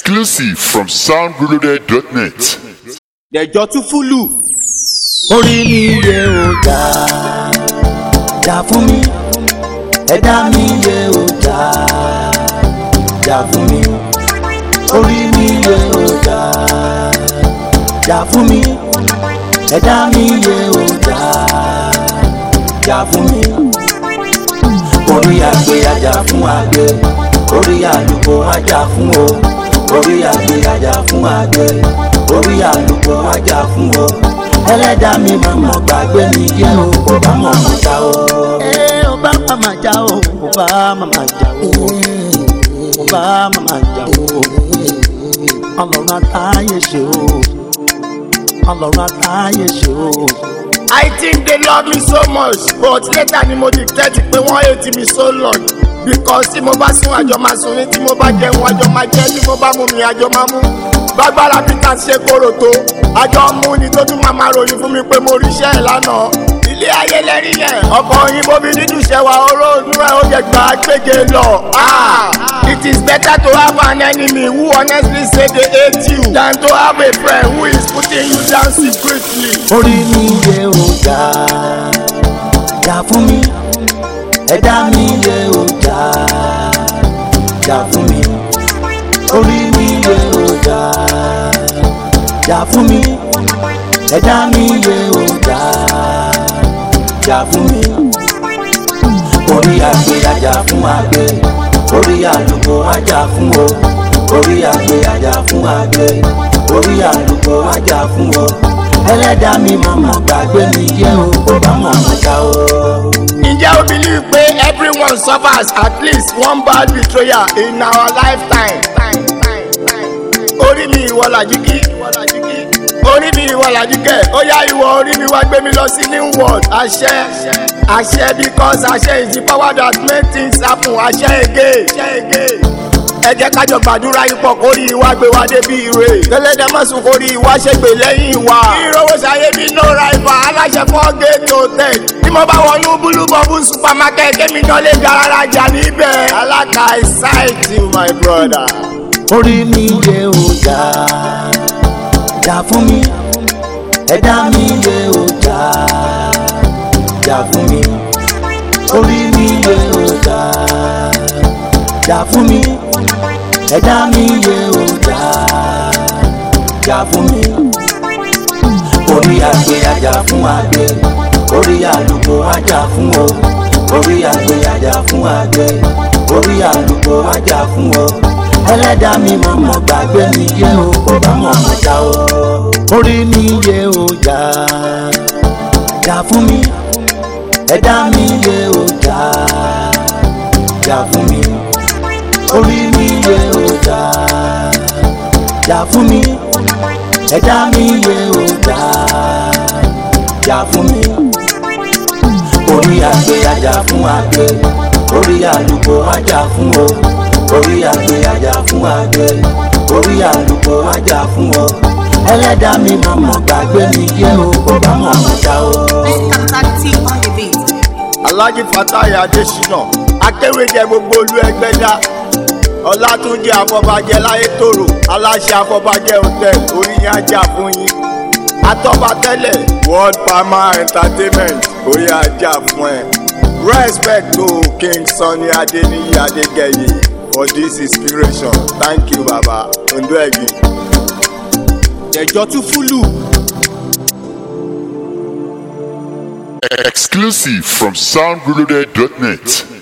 Exclusive from soundreloaded.net. dẹjọ tún fúlù. orí mi yẹ ò dá dá fún mi ẹ̀dá mi yẹ ò dá dá fún mi orí mi yẹ ò dá dá fún mi ẹ̀dá mi yẹ ò dá dá fún mi orí àgbẹ̀ ajá fún àgbẹ̀ orí àlùkò ajá fún o orí àgbẹ̀ ajá fún àgbẹ̀ orí àlùkò ajá fún o ẹlẹ́dàá mi mọ̀mọ́ gbàgbé mi jẹ́ o kò bá mọ̀mọ́ já o. ẹ ò bá màmá já o kò bá màmá já o kò bá màmá já o ọlọ́run àtàyè ṣe o ọlọ́run àtàyè ṣe o. I think they love me so much but later ni mo dictate pé wọ́n hate me so long because tí mo bá sún àjọ máa sùn ní tí mo bá jẹun àjọ máa jẹ tí mo bá mú mi àjọ máa mú gbàgbára peter ṣe kóró tó àjọ mú ni tó tún máa máa ròyìn fún mi pé mo ríṣẹ́ ẹ̀ lánàá ilé ayé lẹ́rí yẹn ọkọ̀ òyìnbó mi nínú ìṣẹ̀wà oró inú ẹ̀ ó yẹ gbà gbége lọ. Ah, it is better to have an enemy who honestly say they hate you than to have a friend who is putting you down secretly. orí mi yẹ ò dá dá fún mi ẹ̀dá mi yẹ ò dá dá fún mi orí mi yẹ ò dá dá fún mi ẹ̀dá mi yẹ ò dá dá fún mi orí àgbẹ̀ ajá fún àgbẹ̀ orí àlùkò ajá fún o orí àgbẹ̀ ajá fún àgbẹ̀ orí àlùkò ajá fún o ẹlẹ́dàá mi mọ̀mọ́ gbàgbé mi jẹ́ o kò bá mọ̀mọ́ já o. ǹjẹ́ o believe pé everyone suffers at least one bad betrayal in our lifetime. orí mi ìwọ làjíkí orí mi ìwọ làjíkẹ́ ó yá ìwọ orí mi wá gbé mi lọ sí new world àṣẹ àṣẹ because àṣẹ is the power that make things happen àṣẹ again ẹ jẹ́ kájọ gbàdúrà ipò kórì ìwà gbé wa débi ire tẹ́lẹ̀dẹ́ mọ̀sùn kórì ìwà ṣègbè lẹ́yìn wa. ìrọwọ́ ṣayé bí no rival aláṣẹ fọ́ gate hotel bí mo bá wọnú búlú bọ́bú supermarket kémi kan lè garara jà níbẹ̀. alága ìsáìtì my brother. orí mi yẹ ò dá dá fún mi ẹ̀dá mi yẹ ò dá dá fún mi orí mi yẹ ò dá dá fún mi ẹ̀dá mi yẹ ò dá dá fún mi orí àgbẹ̀ ajá fún àgbẹ̀ orí àlùkò ajá fún o orí àgbẹ̀ ajá fún àgbẹ̀ orí àlùkò ajá fún o ẹlẹ́dàá mi mọ̀mọ́ gbàgbé mi yẹ o kò bá mọ̀mọ́ já o. orí mi yẹ o já já fún mi ẹ̀dá mi yẹ o já já fún mi orí mi yẹ o já já fún mi ẹ̀dá mi yẹ o já já fún mi orí àgbẹ̀ ajá fún àgbẹ̀ orí àlùkò ajá fún o orí àgbẹ̀ ajá fún àgbẹ̀ orí àlùkò ajá fún o ẹlẹ́dàá mi mọ̀mọ́ gbàgbé mi jẹ́ o kò bá mọ̀mọ́ já o. Tactic on the beat. alhaji fatai adesina akéwéjẹ gbogbo olú ẹgbẹ́ dá ọlátúnjẹ afọbajẹ láyé tòrò aláṣẹ afọbajẹ hotel orí yẹn ajá fún yín atọ́ba tẹ́lẹ̀ world pharma entertainment orí ajá fún ẹ respect to king sunny adeniyi adegeye for this inspiration thank you baba ondo egin. ẹjọ́ tún fúlù. Exclusive from soundreloaded.net.